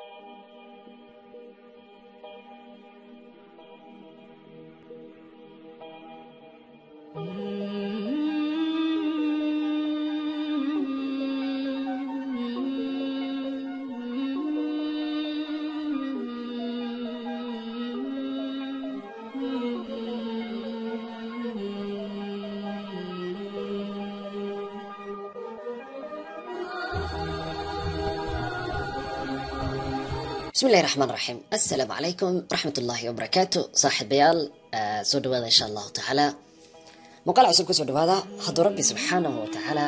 bismi illahi raxmaan raxiim assalaamu calaykum waraxmat ullaahi wabarakaatu saaxiibayaal soo dhawaada insha allahu tacaala muuqaal cusub kusoo dhawaada hadduu rabbi subxaanahu wa tacaala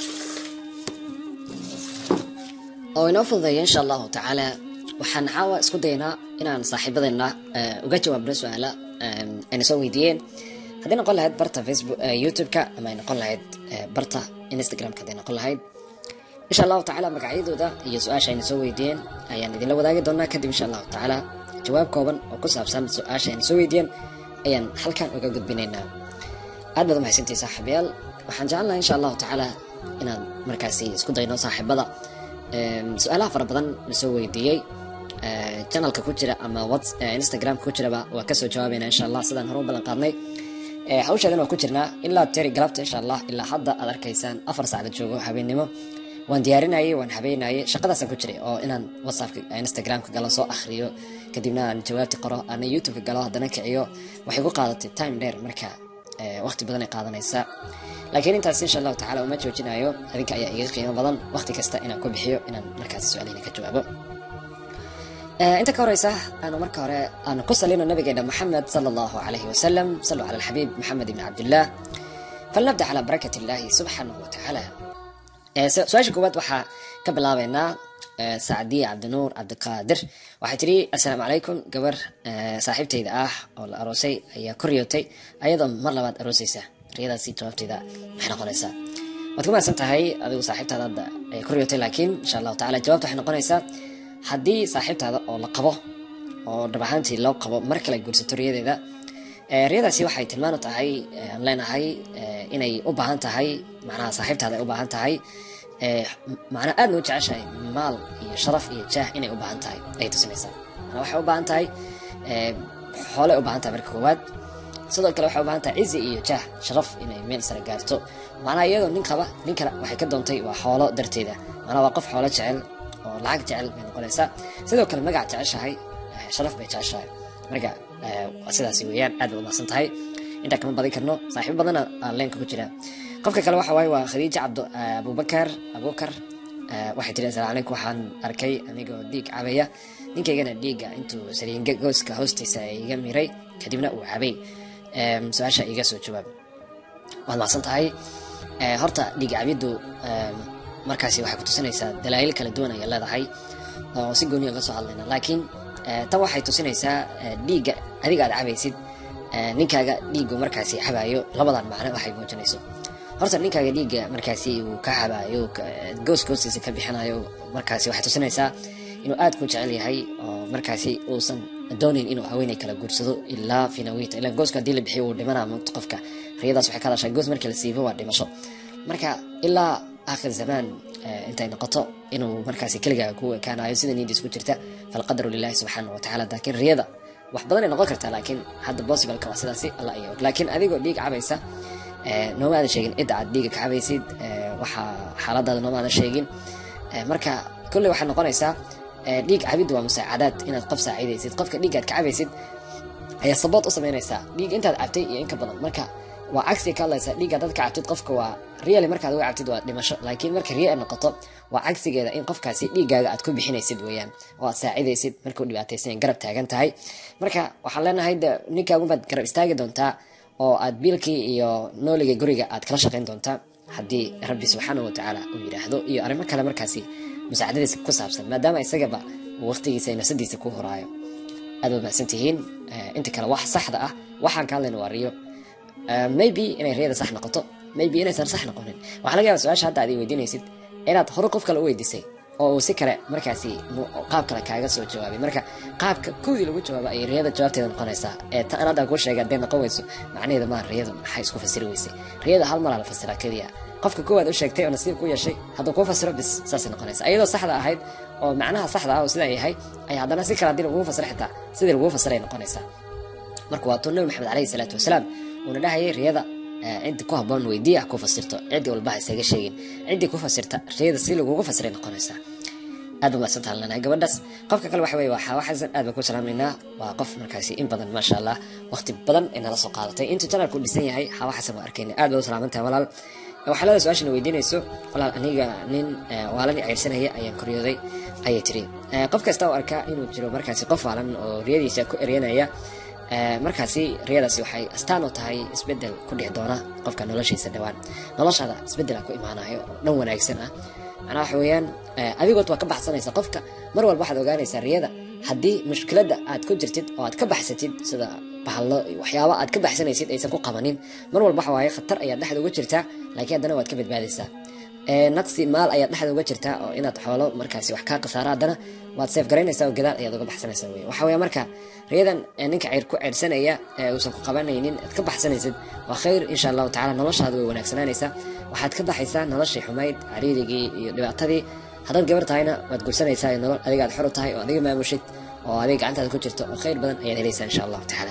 oo inoo fududeeya insha allahu tacaala waxaan caawa isku daynaa inaan saaxiibadeenna uga jawaabno su-aala ayna soo weydiiyeen haddii noqon lahayd barta facebook youtube-ka ama ay noqon lahayd barta instagram-ka hadday noqon lahayd insha allahu tacaala magacyadooda iyo su-aasha ayna soo weydiiyeen ayaan idinla wadaagi doonaa kadib insha allahu tacaala jawaab kooban oo ku saabsan su-aasha ayna soo weydiiyeen ayaan halkan uga gudbinaynaa aad baad umahadsantihi saaxiibayaal waxaan jecelnahay insha allahu tacaala inaan markaasi isku dayno saaxiibada su-aalaha fara badan la soo weydiiyey channelka ku jira ama instagramka ku jiraba waa kasoo jawaabayna insha allah sidaan hore u ballan qaadnay hawsheedan waa ku jirnaa ilaa teri galabta insha allah ilaa hadda aad arkaysaan afar saacda joogo habeennimo waan diyaarinayay waan habeynayay shaqadaasaan ku jiray oo inaan whatsappka instagramka galo soo akhriyo kadibna aan jawaabti qoro ana youtubeka galo haddana kiciyo waxay ku qaadatay time dheer marka waqti badan ay qaadanaysaa laakiin intaas insha allahu tacala uma joojinayo adinka ayaa iga qiimo badan waqti kasta inaan ku bixiyo inaan markaasi su-aalihina ka jawaabo inta ka horeysa aanu marka hore aanu ku salino nabigeena maxamed sala allahu calayhi wasalam saluu cala alxabiib maxamed ibni cabdillah falnabda calaa barakat illahi subxaanahu wa tacaala su-aasha koowaad waxaa ka bilaabeynaa sacdiye cabdinuur cabdiqaadir waxay tidhi assalaamu calaykum gabar saaxiibtayda ah oo la aroosay ayaa ku riyootay ayadoo mar labaad aroosaysa riyadaasi jawaabtayda maxay noqonaysaa waad ku mahadsan tahay adigu saaxiibtaada hadda ay ku riyootay laakiin insha allahu tacala jawaabta waxay noqonaysaa haddii saaxiibtaada oo la qabo oo dhab ahaantii loo qabo mar kale guursato riyadeeda riyadaasi waxay tilmaanu tahay aan leenahay inay u baahan tahay macnaha saaxiibtaada ay u baahan tahay macnaa aadna u jeceshahay maal iyo sharaf iyo jaah inay u baahan tahay ayay tusinaysaa manaa waxay u baahan tahay xoolay u baahan tahay marka koowaad sidoo kale waxay u baahan tahay cizi iyo jaah sharaf inay meel sare gaarto macnaha iyadoo nin qaba nin kale waxay ka doontay waa xoolo darteeda macnaa waa qof xoolo jecel oo lacag jecel bay noqonaysaa sidoo kale magac jeceshahay sharaf bay jeceshahay marka sidaasi weeyaan aad bay umahsan tahay intaa kama badin karno saaxiibo badana aan leenka ku jira qofka kale waxa waaye waa khadiija cabdo abubakar abukar waxay tiri asalamu calaykum waxaan arkay anigoo dhiig cabaya ninkaygana dhiigga intuu saliinga gooska hoostiisa iga miray kadibna uu cabay su-aasha iga soo jawaab waad mahadsan tahay horta dhiig cabiddu markaasi waxay kutusinaysaa dalaayil kala duwan ayay leedahay oo si gooniya uga soo hadlayna laakiin tan waxay tusinaysaa dhiigga adiga aad cabaysid ninkaaga dhiiggu markaasi cabaayo labadan macno waxay muujinayso horta ninkaaga dhiigga markaasi uu ka cabaayo goos goostiisa ka bixinayo markaasi waxay tusinaysaa inuu aad ku jecel yahay oo markaasi uusan doonayn inuu haweeney kala guursado ilaa finawita ilaa gooska haddii la bixiyo uu dhimanaa mugta qofka riyadaas waxay ka hadashaa goos markii la siibo waa dhimasho marka ilaa aakhir zamaan intay noqoto inuu markaasi keligaa ku ekaanayo sida niidiis ku jirta falqadaru lilahi subxaana wa tacala laakiin riyada wax badan ay noqon kartaa laakiin hadda possibleka waa sidaasi alla iyo laakiin adigoo dhiig cabaysa nooma aadan sheegin cidda aad dhiiga ka cabaysid waxaa xaaladaada nooma aadan sheegin marka kolley waxay noqonaysaa dhiig cabiddu waa musaacadaad inaad qof saacidaysid qofka dhiiggaad ka cabaysid ayaa sabood u samaynaysaa dhiig intaad cabtay iyo in ka badan marka waa cagsi ka hadlaysa dhiigga dad ka cabtid qofka waa really markaad uga cabtid waa dhimasho laakiin marka riya ay noqoto waa cagsigeeda in qofkaasi dhiiggaaga aad ku bixinaysid weeyaan oo aad saacidaysid markuu dhibaataysan garab taagan tahay marka waxaan leenahay de ninkaagubaad garab istaagi doontaa oo aad biilkii iyo nooliga guriga aad kala shaqayn doontaa haddii rabbi subxaanahu watacaala uu yidhaahdo iyo arrimo kale markaasi musaacadadiisa ku saabsan maadaama isagaba uu waqtigiisa iyo nafsadiisa ku horaayo aad waad mahadsan tihiin inta kale wax saxda ah waxaan ka hadlayna waa riyo maybe inay riyada sax noqoto maybe inaysan sax noqonin waxaa laga yaaba su-aasha hadda aad weydiinaysid inaad hore qof kale u weydiisay oo uu si kale markaasi qaab kale kaaga soo jawaabay marka qaabka kowdii lagu jawaabo ayay riyada jawaabteeda noqonaysaa ee ta aan hadda kuu sheegay hadday noqon weyso macnaheeda maa riyadu maxay isku fasiri weysay riyada hal malaa la fasiraa keliya qofka koowaad u sheegtay oo nasiib ku yeeshay hadduu kuu fasiro bis saasay noqonaysa iyadoo saxda ahayd oo macnaha saxda ah oo sidaa yahay ay haddana si kale haddii lagugu fasiro xitaa sidii lagugu fasiray noqonaysaa marka waa tuu nabi maxamed calayhi salaatu wasalaam uuna dhahayay riyada ciddi ku habboon weydiiya ku fasirto ciddi walba ha isaga sheegin ciddii ku fasirta riyada si lagugu fasiray noqonaysaa aad ba maadsan tahan lanahay gabadhaas qofka kale waxa weye waa xawa xasan aad baan ku salaamaynaa waa qof markaasi in badan maasha allah waqti badan ay nala soo qaadatay intuu janalku u dhisan yahay xawa xasan waa arkayna aad baa u salaamantahay walaal waxaa leeda su-aashana weydiinayso walaal aniga nin waalani ceyrsanaya ayaan koryooday ayay tiri qof kasta oo arkaa inuu jiro markaasi qof waalan oo riyadiisa ku eryanaya markaasi riyadaasi waxay astaan u tahay isbedel ku dhici doona qofka noloshiisa dhawaan noloshaada isbedela ku imaanayo oo dhan wanaagsan ah macnaha waxa weeyaan adigood waa ka baxsanaysa qofka mar walba waxaad ogaanaysaa riyada haddii mushkiladda aad ku jirtid oo aad ka baxsatid sida bahallo waxyaaba aad ka baxsanaysid aysan ku qabanin mar walba waxa waaye khatar ayaad dhexda uga jirtaa laakiin haddana waad ka badbaadaysaa naqsi maal ayaad dhexda uga jirtaa oo inaad xoolo markaasi wax kaa khasaara haddana waad seef garaynaysaa oo gadaal ayaad uga baxsanaysaa wey waxa weeye marka riyadan ninka ceyr ku ceyrsanaya uusan ku qabanaynin aad ka baxsanaysid waa khayr insha allahu tacala noloshaada way wanaagsanaanaysaa waxaad ka baxaysaa noloshii xumayd cariirigii iyo dhibaatadii haddaad gabar tahayna waad guursanaysaa nolol adiga aad xor u tahay oo adiga maamushid oo adiga gacantaada ku jirto oo khayr badan ayaad helaysaa insha allahu tacaala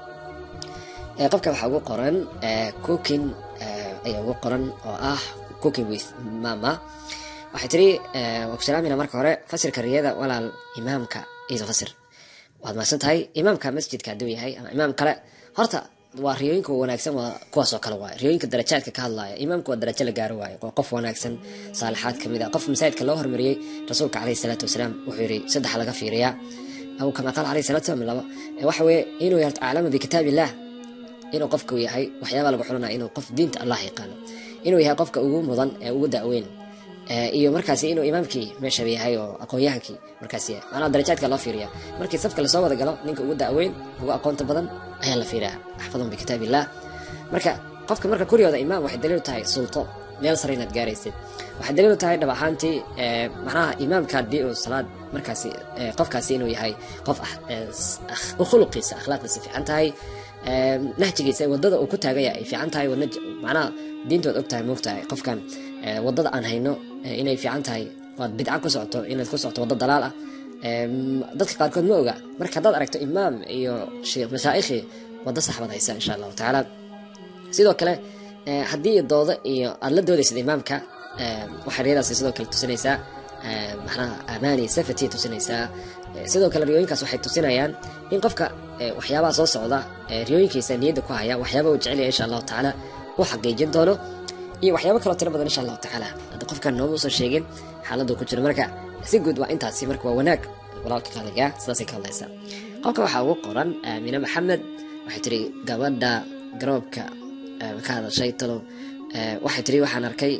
qofka waxaa ugu qoran cooking ayaa ugu qoran oo ah cooking with mama waxay tiri waa ku salaamina marka hore fasirka riyada walaal imaamka iiso fasir waad mahadsan tahay imaamka masjidka hadduu yahay ama imaam kale horta waa riyooyinka wanaagsan waa kuwaas oo kale waaye riyooyinka darajaadka ka hadlaya imaamku waa darajo la gaaro waaye waa qof wanaagsan saalixaad ka mid ah qof masaajidka loo hormariyey rasuulka caleyhi salaatu wasalaam wuxuu yidhi saddex laga fiiriyaa aw kama qaal caleyhi salatu wasalam laba waxa weeye inuu yarto aclama bikitaab illah inuu qofku yahay waxyaabaa lagu xulanaya inuu qof diinta allah yaqaano inuu yahay qofka ugu mudan ee ugu da'weyn iyo markaasi inuu imaamkii meeshaba yahay oo aqoon-yahankii markaas yahay maanaa darajaadka loo fiiriya markii safka lasoo wada galo ninka ugu da'weyn ugu aqoonta badan ayaa la fiiriyaa axfadhum bikitaab illah marka qofka marka kuryooda imaam waxay daliil tahay sulto meel sare inaad gaaraysid waxay daliil tahay dhab ahaantii macnaha imaamka haddii uu salaad markaasi qofkaasi inuu yahay qof khuluqiisa akhlaaqdiisa fiican tahay nahjigiisa wadada uu ku taagaya ay fiican tahay macnaha diintood og tahay moogtahay qofkan wadada aan hayno inay fiican tahay waad bidca ku socoto inaad ku socoto waddo dalaal ah dadka qaarkood ma oga marka haddaad aragto imaam iyo sheekh mashaa'ikhi waddo sax baad haysaa insha allahu tacaala sidoo kale haddii doodo iyo aad la doodaysid imaamka waxay riyadaasi sidoo kale tusinaysaa macnaha amaani safety tusinaysaa sidoo kale riyooyinkaas waxay tusinayaan in qofka waxyaabaha soo socda riyooyinkiisa niyadda ku haya waxyaaba uu jecelyahay insha allahu tacaala uu xaqiijin doono iyo waxyaabo kaloo tiro badan insha allahu tacaala hadda qofkan nooma usan sheegin xaaladuu ku jiro marka si guud waa intaasi marka waa wanaag walaalka qaaliga sidaasay ka hadlaysaa qofka waxaa ugu qoran aamine maxamed waxay tiri gabadha garoobka ka hadashay talow waxay tiri waxaan arkay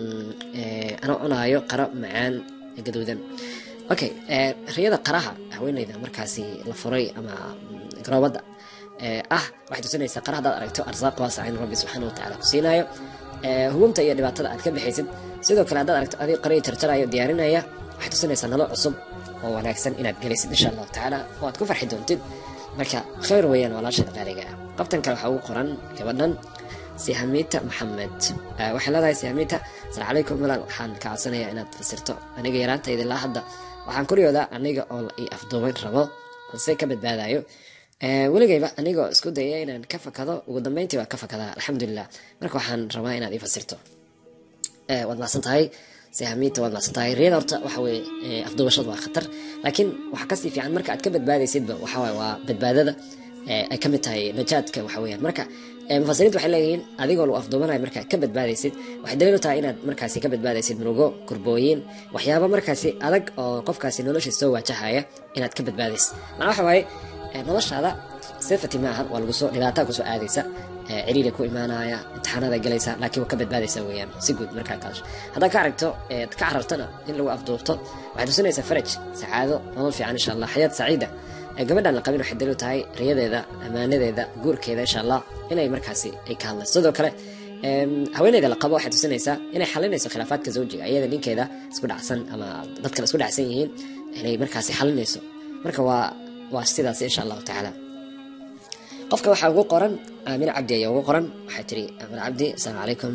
ana cunaayo qaro macaan gaduudan okay riyada qaraha haweeneyda markaasi la furay ama garoobada ah waxay tusinaysaa qara haddaad aragto arsaaq waasaca in rabbi subxaana watacaala ku siinaayo hubunta iyo dhibaatada aad ka bixaysid sidoo kale haddaad aragto adig qarii jarjarayo diyaarinaya waxay tusinaysaa nolol cusub oo wanaagsan inaad gelaysid insha allahu tacaala oo aad ku farxi doontid marka khayr weeyaan walaashada qaaliga ah qabtan kale waxaa ugu qoran gabadhan sihamita maxamed waxay leedahay sihamita asalaam calaykum walaal waxaan ka codsanayaa inaad fasirto aniga yaraantayda ilaa hadda waxaan kuryoodaa aniga oo la ii afduubayn rabo balse ka badbaadayo weligayba anigoo isku daya inaan ka fakado ugu dambeyntii waa ka fakadaa alxamdulilah marka waxaan rabaa inaad ii fasirto waad macsan tahay sihamita waad macsan tahay riyada horta waxa weye afduubashadu waa khatar laakiin waxaa kasii fiican marka aad ka badbaadaysidba waxawaye waa badbaadada ay ka mid tahay najaadka waxa weeyaan marka mufasiriinta waxay leeyihiin adigoo lagu afduubanayo markaad ka badbaadaysid waxay daliil u tahay inaad markaasi ka badbaadaysid murugo kurbooyin waxyaaba markaasi adag oo qofkaasi noloshiisa soo waajahaya inaad ka badbaadaysid macnaa waxa waaye noloshaada safety maaha waa lagu soo dhibaataa kusoo aadaysa ciriiri ku imaanaya imtixaanada galaysa laakiin waa ka badbaadaysa weeyaan si guud markaa kaasho haddaad ka aragto ka carartana in lagu afduubto waxay tusinaysaa faraj sacaado nolol fiican insha allah xayaad saciida gabadhan la qabin waxay daliil u tahay riyadeeda ammaanadeeda guurkeeda insha allah inay markaasi ay ka hadlayso sidoo kale haweeneyda la qabo waxay tusinaysaa inay xalinayso khilaafaadka zawjiga iyada ninkeeda isku dhacsan ama dad kale isku dhacsan yihiin inay markaasi xalinayso marka waa waa sidaas insha allahu tacaala qofka waxaa ugu qoran aamina cabdi ayaa ugu qoran waxay tiri aamina cabdi asalaamu calaykum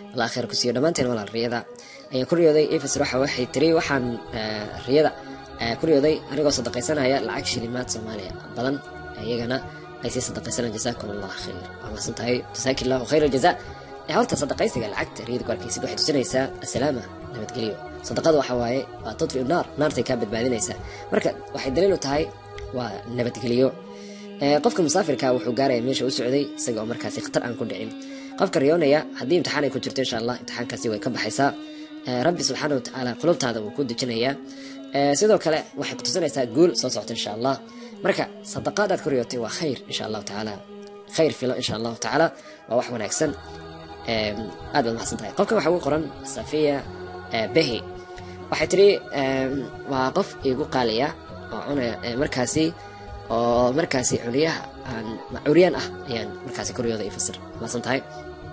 allah khayr ku siiyo dhammaanteen walaal riyada ayaan ku riyooday efes waxa waxay tiri waxaan riyada ku riyooday anigoo sadaqaysanaya lacag shilimaad soomaaliya badan iyagana ay sii sadaqaysanaan jasaakum allah khayr waa mahadsan tahay jasaaki allahu khayr aljaza horta sadaqaysiga lacagta riyada ku arkaysid waxay tusinaysaa assalaama nabadgelyo sadaqada waxa waaye waa tudfiu naar naartay kaa badbaadinaysaa marka waxay daliil u tahay waa nabadgelyo qofka musaafirka wuxuu gaaraya meesha u socday isaga oo markaasi khatar aan ku dhicin qofka riyoonaya haddii imtixaan ay ku jirto insha allah imtixaankaasi way ka baxaysaa rabbi subxaana wa tacaala qulubtaada wuu ku dejinayaa sidoo kale waxay ku tusinaysaa guul soo socota insha allah marka sadaqaadaad ku riyootay waa khayr insha allahu tacaala khayr filo insha allahu tacaala waa wax wanaagsan aad baad maxsan tahay qofkan waxaa ugu qoran safiya behi waxay tiri waa qof igu qaaliya oo cunaya markaasi oo markaasi curiyaha aan curyaan ah ayaan markaasi kuryooda ifasir maasan tahay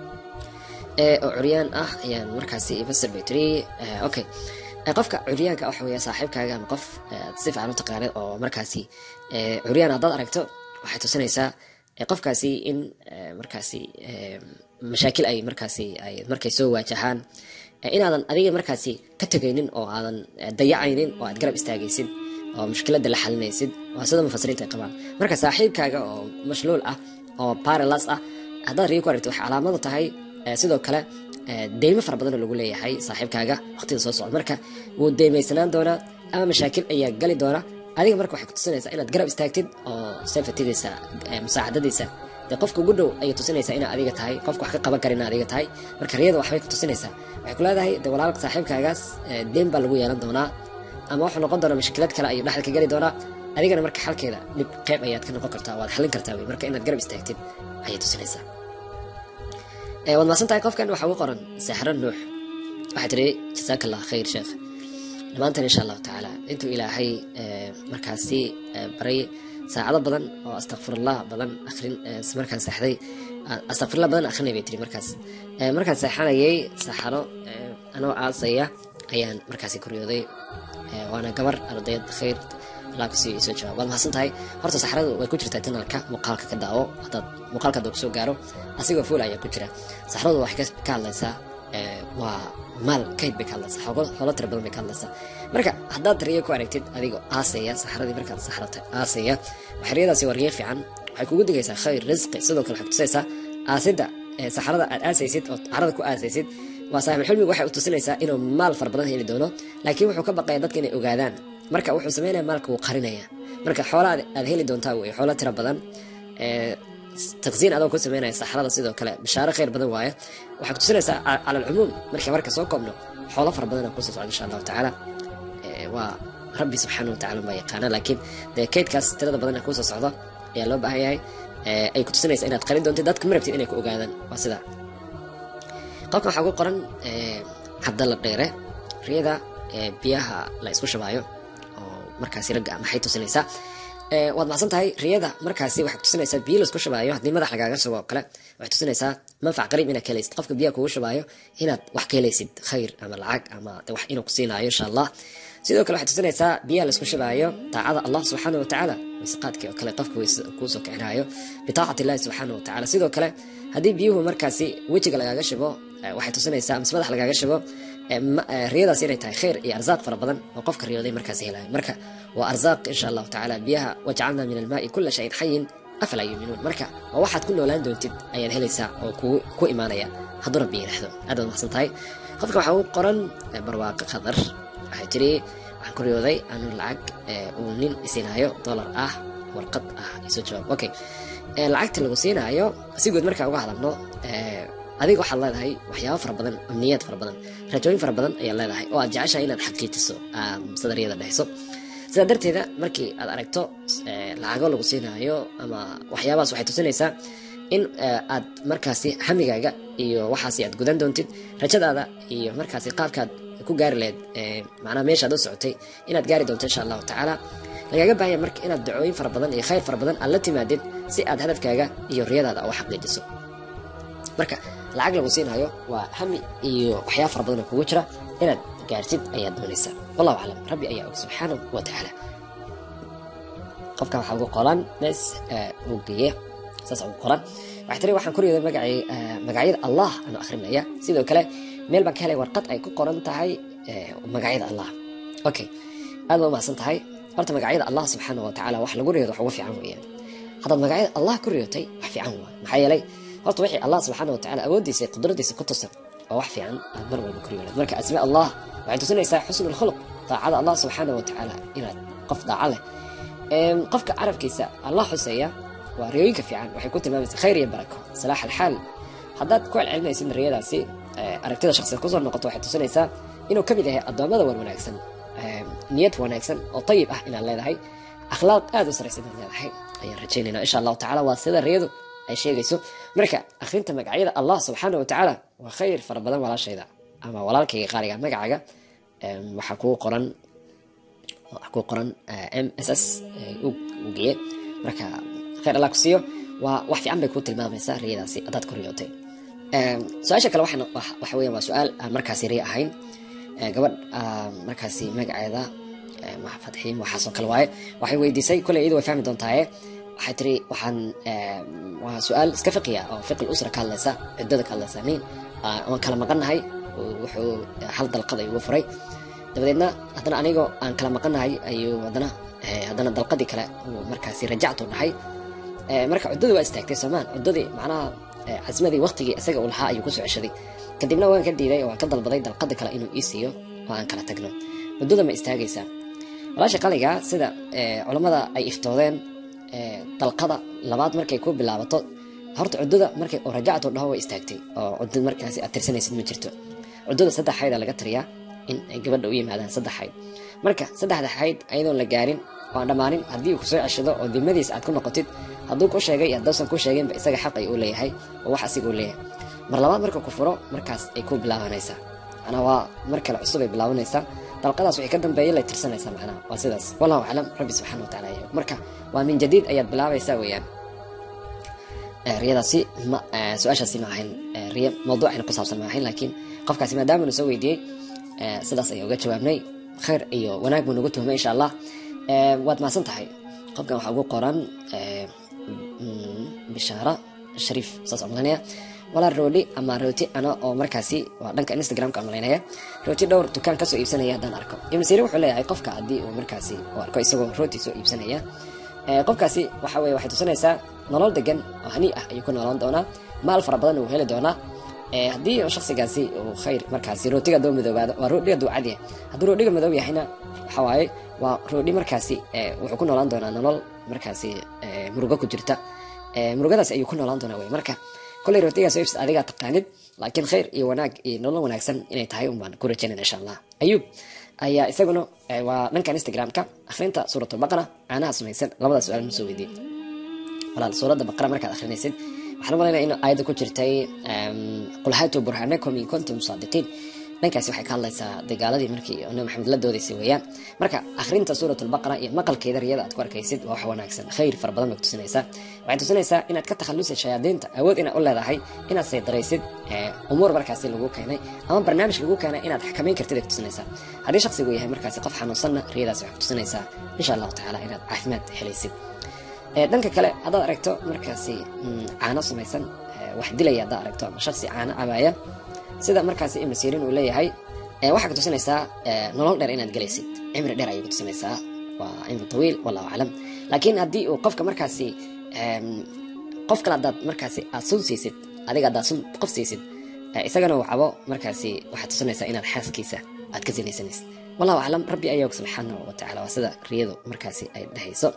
oo curyaan ah ayaan markaasi ifasir bay tiri okay qofka curyaanka waxa weeya saaxiibkaaga ama qof si fiican u taqaanid oo markaasi curyaan haddaad aragto waxay tusinaysaa qofkaasi in markaasi mashaakil ay markaasi ay markay soo waajahaan inaadan adiga markaasi ka tegaynin oo aadan dayacaynin oo aad garab istaagaysid oo mushkiladda la xalinaysid waa sida mufasiriinta ay qabaan marka saaxiibkaaga oo mashluul ah oo paralas ah haddaad riyo ku aragto waxay calaamadu tahay sidoo kale deymo fara badanoo lagu leeyahay saaxiibkaaga waqtida soo socda marka wuu deymaysanaan doonaa ama mashaakil ayaa gali doona adiga marka waxay ku tusinaysaa inaad garab istaagtid oo safatidiisa musaacadadiisa dee qofka ugu dhow ayay tusinaysaa inaa adiga tahay qofka wax ka qaban kara inaa adiga tahay marka riyada waxbay ku tusinaysaa waxay ku leedahay de walaalka saaxiibkaagaas deen baa lagu yeelan doonaa ama wuxuu noqon doonaa mashkilad kale ayuu dhexda ka geli doonaa adigana marka xalkeeda dhib qeyb ayaad ka noqon kartaa waad xallin kartaa wey marka inaad garab istaagtid ayay tusinaysaa waad maasan tahay qofkan waxa ugu qoran saaxro nuux waxay tiri jasaaka allah khayr sheekh dhammaantan insha allahu tacaala intuu ilaahay markaasi baray saacado badan oo astakfirullah badan akrin markaan seexday astakfirullah badan akrinay bay tiri markaas markaan seexanayay saxaro anoo aasaya ayaan markaasi kuryooday waana gabar ardayad khayr allah kusii soo jawaab waad mahadsan tahay horta saxradu way ku jirtaa janalka muuqaalka ka daawo hadaad muuqaalka haduu kusoo gaaro asigoo fuul ayaa ku jira saxradu waxay ka hadlaysaa waa maal kayd bay ka hadlaysaa xoolo tira badan bay ka hadlaysaa marka haddaad riyo ku aragtid adigoo aasaya saxradii markaad saxrata aasaya waxriyadaasi waa riyo fiican waxay kugu digaysaa khayr risqi sidoo kale waxay kutusaysaa aasidda saxrada aad aasaysid oo carada ku aasaysid waa saaxiibulxilmigu waxay u tusinaysaa inuu maal fara badan heli doono laakiin wuxuu ka baqaya dadka inay ogaadaan marka wuxuu sameynaya maalka wuu qarinaya marka xoola aad heli doontaa wey xoolo tira badan taqsiin adoo ku sameynaya saxrada sidoo kale bishaaro khayr badan waaye waxay ku tusinaysaa cala alcumuum marka marka soo koobno xoolo fara badan kusoo socda insha allahu tacaala waa rabbi subxaana watacala baa yaqaana laakiin dee kaydkaas tirada badan kusoo socda ayaa loo baahan yahay ay ku tusinaysa inaad qarin doontid dadka ma rabtid inay ku ogaadaan waa sidaa qofkan waxaa ugu qoran cabdalla dheere riyada biyaha la isku shabaayo oo markaasi ragga maxay tusinaysaa waad macsan tahay riyada markaasi waxay kutusinaysaa biyo laisku shabaayo haddii madax lagaaga shubo oo kale waxay tusinaysaa manfac qariib inaad ka helaysid qofka biyaha kugu shabaayo inaad wax ka helaysid khayr ama lacag ama wax inuu ku siinaayo insha allah sidoo kale waxay tusinaysaa biyaha laisku shabaayo daacada allah subxaana watacaala waysaqaadkii oo kale qofka kuusoo kicinaayo bitaacati illahi subxaana watacaala sidoo kale haddii biyuhu markaasi wejiga lagaaga shibo waxay tusinaysaa mise madax lagaaga shibo riyadaas inay tahay khayr iyo arsaaq fara badan oo qofka riyooday markaas helayo marka waa arsaaq insha allahu tacaala biyaha wajcalna min almaai kula shayin xayin afalaa yuuminuun marka waa waxaad ku noolaan doontid ayaad helaysaa oo ku imaanaya hadduu rabbi yidhaahdo aad baad maxsan tahay qofka waxaa u qoran barwaaqo qadar waxay tiri waxaan ku riyooday anuu lacag uu nin isinaayo dollar ah warqad ah isoo jawaab okay lacagta lagu siinaayo si guud markaa uga hadalno adiga waxaad leedahay waxyaabo fara badan amniyaad fara badan raajooyin fara badan ayaad leedahay oo aad jeceshahay inaad xaqiijiso sadariyada dhexso sidaa darteeda markii aad aragto lacago lagu siinaayo ama waxyaabahaas waxay tusinaysaa in aad markaasi hamigaaga iyo waxaasi aad gudan doontid rajadaada iyo markaasi qaabkaad ku gaari lahayd macnaha meeshaad u socotay inaad gaari doonto insha allahu tacaala lagaaga baahanya marka inaad dacooyin fara badan iyo khayr fara badan aad la timaadid si aad hadafkaaga iyo riyadaada u xaqiijiso marka lacag lagu siinayo waa hami iyo waxyaaba fara badan oo kugu jira inaad gaartid ayaad doonaysaa wallahu aclam rabbi ayaa og subxaanahu wa tacaala qofka waxaa ugu qolan bes uu geeye saas ugu qoran waxay tiri waxaan ku riyooday magacii magacyada allah anuu akhrinaya sidoo kale meel baan ka helay warqad ay ku qoran tahay magacyada allah okay aad baa umahadsan tahay horta magacyada allah subxaana wa tacaala wax lagu riyoodo wax ugu fiican weeyaan haddaad magacyada allah ku riyootay wax fiican waa maxaa yeelay horta wixii allah subxaana wa tacaala awooddiisa iyo qudradiisa ku tusan waa wax fiican aad mar walba ku riyoolad marka asmaa allah waxay tusinaysaa xusnu lkhuluq daacada allah subxaana wa tacaala inaad qof daaca leh qofka carabkiisa allah xuseeya waa riyooyinka fiican waxay ku tilmaamaysaa khayr iyo barako salaax alxaal haddaad ku celcelinaysid riyadaasi aragtida shaksiga kusoo noqoto waxay tusinaysaa inuu ka mid yahay addoommada war wanaagsan niyad wanaagsan oo tayib ah inaad leedahay akhlaaq aad u saraysa inaad leedahay ayaan rajaynayna insha allahu tacala waa sida riyadu ay sheegayso marka akhrinta magacyada allah subxaana wa tacaala waa khayr fara badan walaashayda ama walaalkayga qaaliga magacaaga waxaa kuu qoran waxaa kuu qoran m s s u geye marka khayr allah ku siiyo waa wax fiican bay kuu tilmaamaysaa riyadaasi haddaad ku riyootay su-aasha kale waxa weya waa su-aal aan markaasi riya ahayn gabadh markaasi magaceeda fadxiin waxaasoo kale waaye waxay weydiisay koley iyadu way fahmi doontaaye waxay tiri waxaan waa su-aal iska fiqiya oo fiqi usra ka hadlaysa ciddada ka hadlaysa nin waan kala maqannahay wuxuu hal dalqad ayuu furay dabadeedna haddana anigoo aan kala maqannahay ayuu haddana haddana dalqadii kale uu markaasi rajactu dhahay marka cuddadii waa istaagtay soomaan cuddadii macnaha casmadii waqtigii isaga uu lahaa ayuu kusoo ceshaday kadibna waan ka diiday oo waan ka dalbaday dalqada kale inuu ii siiyo oo aan kala tagno muddada ma istaagaysaa walaasha qaliga sida culammada ay iftoodeen dalqada labaad markay ku bilaabato horta cuddada markay oo rajactu dhaho way istaagtay oo cuddad markaasi aad tirsanaysid ma jirto cuddada saddex xayd aa laga tiriyaa in ay gabadha u yimaadaan saddex xayd marka saddexda xayd ayadoon la gaarin oo aan dhammaanin haddii uu kusoo ceshado oo dimadiisa aad ku noqotid hadduu ku sheegay iyo haddausan ku sheeginba isaga xaq ay uu leeyahay oo wax asiga uu leeyahay mar labaad marka ku furo markaas ay ku bilaabanaysaa macnaa waa mar kale cusub ay bilaabanaysaa dalqadaas wixii ka dambeeyay lay tirsanaysaa macnaha waa sidaas wallahu aclam rabbi subxana wa tacala yahay marka waa min jadiid ayaad bilaabaysaa weeyaan riyadaasi ma su-aashaasi ma ahayn riya mawduucayna ku saabsan ma ahayn laakiin qofkaasi maadaama nu soo weydiiyey sidaas ayaan uga jawaabnay khayr iyo wanaag buu nagu tuhmay insha allah waad mahadsan tahay qofkan waxaa ugu qoran bishaara shariif saas aan malanaya walaa rooli ama rooti ana oo markaasi waa dhanka instagramka aan malaynaya rooti dhowr dukaan kasoo iibsanaya haddaan arko ibn sirin wuxuu leeyahay qofka haddii uu markaasi uu arko isagoo rooti soo iibsanaya qofkaasi waxa weye waxay tusinaysaa nolol degan oo hani ah ayuu ku noolaan doonaa maal fara badan uu heli doonaa haddii shaksigaasi uu khayr markaasi rootiga doo madoobaado waa roodhiga duu cad yahay hadduu roodhiga madoob yahayna waxa waaye waa roodhi markaasi wuxuu ku noolaan doonaa nolol markaasi murugo ku jirta murugadaasi ayuu ku noolaan doonaa wey marka kolley rootigaas oo ibsa adigaa taqaanid laakiin khayr iyo wanaag iyo nolol wanaagsan inay tahay un baan ku rajaynayna insha allah ayuub ayaa isaguna waa dhankan instagramka akhrinta suuratulbaqara caanaha sumaysan labadaas su-aal ma soo weydiin walaal suuradda baqara markaad akhrinaysid waxaan u malaynaya in aayadda ku jirtay qul haatuu burhanakum in kuntum saadiqiin dhankaasi waxay ka hadlaysaa dagaaladii markii nabi maxamed la doodaysay weeyaan marka akhrinta suurat lbaqara iyo maqalkeeda riyada aad ku arkaysid waa wax wanaagsan khayr fara badan bay ku tusinaysaa waxay tusinaysaa inaad ka takhalusid shayaadiinta awood inaad u leedahay inaad saydaraysid umuur markaasi lagu keenay ama barnaamij lagu keenay inaad xakamayn kartid ay ku tusinaysaa haddii shaksigu yahay markaasi qof xanuunsanna riyadaasi waxay ku tusinaysaa insha allahu tacaala inaad caafimaad helaysid dhanka kale haddaad aragto markaasi caano samaysan wax dilaya haddaad aragto ama shaksi caano cabaaya sida markaasi ibnu sirin uu leeyahay waxaa ku tusinaysaa nolol dheer inaad gelaysid cimri dheer ayay ku tusinaysaa waa cimri tawiil wallahu aclam laakiin haddii uu qofka markaasi qof kale haddaad markaasi aad sun siisid adiga haddaad sun qof siisid isagana uu cabo markaasi waxaad tusinaysaa inaad xaaskiisa aad ka sinaysanaysid wallahu aclam rabbi ayaog subxaanahu wa tacala waa sida riyadu markaasi ay dhehayso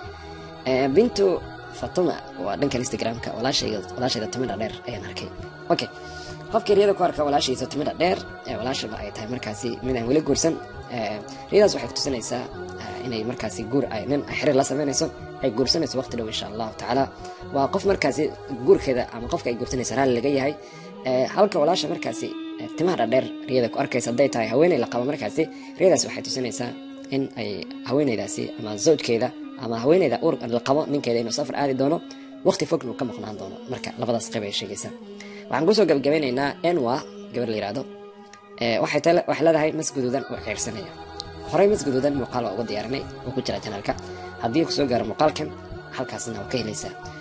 bintu fatuma waa dhankan instagramka walaashayda timidha dheer ayaan arkay okay qofkii riyada ku arka walaashiisa timidha dheer walaashaba ay tahay markaasi mid aan weli guursan riyadaas waxay kutusinaysaa inay markaasi guur nin xiriir la sameynayso ay guursanayso waqti dhow insha allahu tacaala waa qof markaasi guurkeeda ama qofka ay guursanaysa raalli laga yahay halka walaasha markaasi timaha dhadheer riyada ku arkaysa hadday tahay haweeney la qabo markaasi riyadaas waxay tusinaysaa in ay haweeneydaasi ama zawjkeeda ama haweeneyda uur la qabo ninkeeda inuu safar aadi doono waqti fogna uu ka maqnaan doono marka labadaas qayb ay sheegaysaa waxaan kusoo gabagabeynaynaa enwa gabar la yihahdo waxay leedahay mas guduudan oo ceyrsanaya horey mas guduudan muuqaal waa uga diyaarinay oo ku jira janaalka haddii kusoo gaaro muuqaalkan halkaasna waa ka helaysaa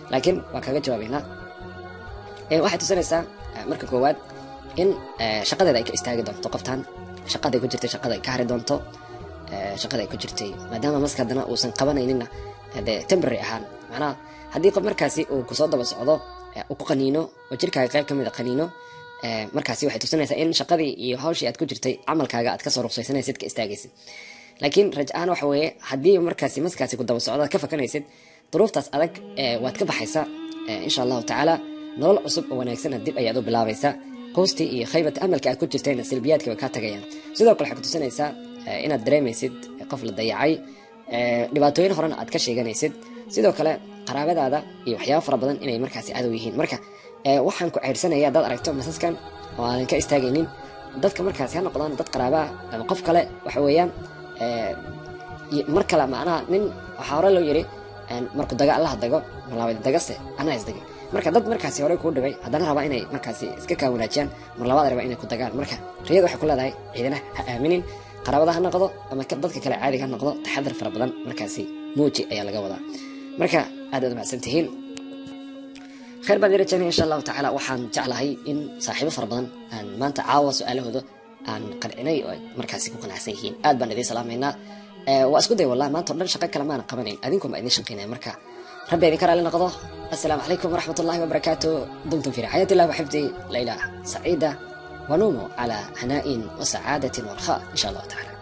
laakiin waan kaga jawaabeynaa waxay tusinaysaa marka koowaad in shaqadeeda ay ka istaagi doonto qoftan shaqaday ku jirtay shaqada ay ka hari doonto shaqada ay ku jirtay maadaama maska haddana uusan qabanayninna dee temporary ahaan macnaha haddii qof markaasi uu kusoo daba socdo uu ku qaniino oo jirkaaga qayb ka mid a qaniino markaasi waxay tusinaysaa in shaqadii iyo hawshii aad ku jirtay camalkaaga aad kasoo ruqsaysanaysid ka istaagaysid laakiin raj ahaan waxa weeye haddii markaasi maskaasi ku daba socdo aad ka fakanaysid duruuftaas adag waad ka baxaysaa insha allahu tacaala nolol cusub oo wanaagsan dib ayaad u bilaabaysaa qoostii iyo khaybata amalka aad ku jirtayna silbiyaadka way kaa tagayaan sidoo kale waxay ku tusinaysaa inaad dareemaysid qof la dayacay dhibaatooyin horena aad ka sheeganaysid sidoo kale qaraabadaada iyo waxyaaba fara badan inay markaasi cadow yihiin marka waxaan ku ceyrsanaya haddaad aragto masaskan oo aadan ka istaagaynin dadka markaasi ha noqdaan dad qaraabaa ama qof kale waxa weeyaan mar kale macnaha nin waxaa hore loo yiri marku daga allaha dago marlabaad dagase anaa isdagay marka dad markaasi horey kuu dhibay haddana rabaa inay markaasi iska kaa wanaajiyaan mar labaad rabaa inay ku dagaan marka riyada waxay ku leedahay ciidana ha aaminin qaraabada ha noqdo ama dadka kale caadiga ha noqdo taxadar fara badan markaasi muuji ayaa laga wadaa marka aad aad umacsan tihiin khayr baan rajaynaya insha allahu tacaala waxaan jeclahay in saaxiibo fara badan aan maanta caawa su-aalahooda aan qancinay oo ay markaasi ku qanacsan yihiin aad baan idiin salaamaynaa waa isku day wallah maanta o dhan shaqo kale maana qabanayn adinkum baa idiin shaqaynaya marka rabbi idinka raali noqdo assalaamu calaykum waraxmat ullahi wabarakaatu dumtum fi rixaayat illah waxifdi layla saciida ونوموا على هناء وسعادة ورخاء إن شاء الله تعالى